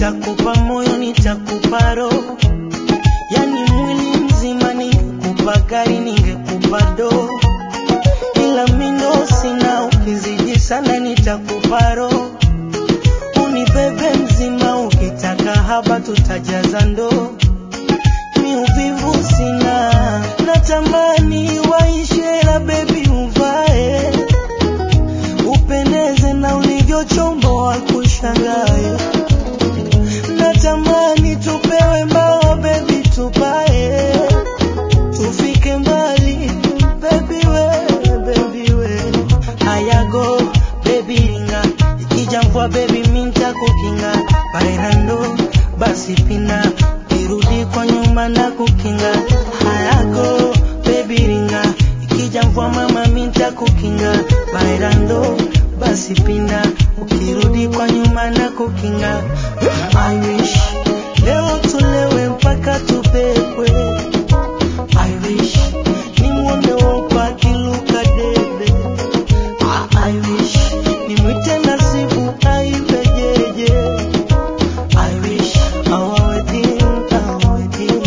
nitakupa moyo, nitakupa roho, yani mwili mzima. Ningekupa gari, ningekupa doo, ila mindo sina. Ukizidi sana, nitakupa roho, unibebe mzima. Ukitaka haba, tutajaza ndoo. Mi uvivu sina, natamani waishe, la baby uvae upendeze na ulivyochomboa kushangae. Natamani tupewe mbao baby, tupae tufike mbali baby we, baby we. Hayago baby ringa, ikija mvua baby minta kukinga bairando basi pina kirudi kwa nyuma na kukinga. Hayago baby ringa, ikija mvua mama minta kukinga bairando basi pinda ukirudi kwa nyuma na kukinga. I wish leo tulewe mpaka tupepwe. I wish nimwone wopa akiluka debe. Ah, I wish nimwite nasibu aibe jeje. I wish our wedding, our wedding.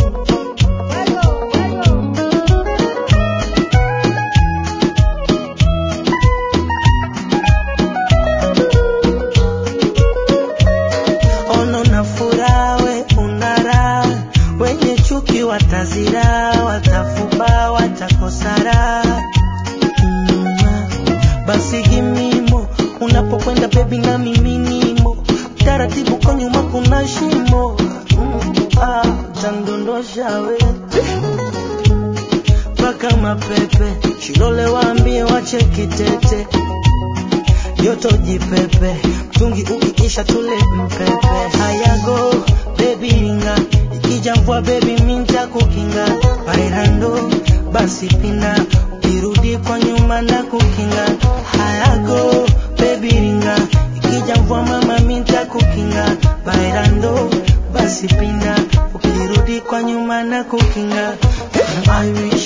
ono na furaha, we unara, wenye chuki watazira, watafuba, watakosara. Mm, basi gimimo unapokwenda bebi na mimi nimo taratibu, kwa nyuma kuna shimo mm, ah, tandondosha we mpaka mapepe shilole, waambie wache kitete joto jipepe, mtungi ukiisha tule mpepe. Hayago baby ringa, ikija mvua baby minta kukinga. Bailando basi pina, ukirudi kwa nyuma na kukinga. Hayago baby ringa, ikija mvua mama minta kukinga. Bailando basi pina, ukirudi kwa nyuma na kukinga. I wish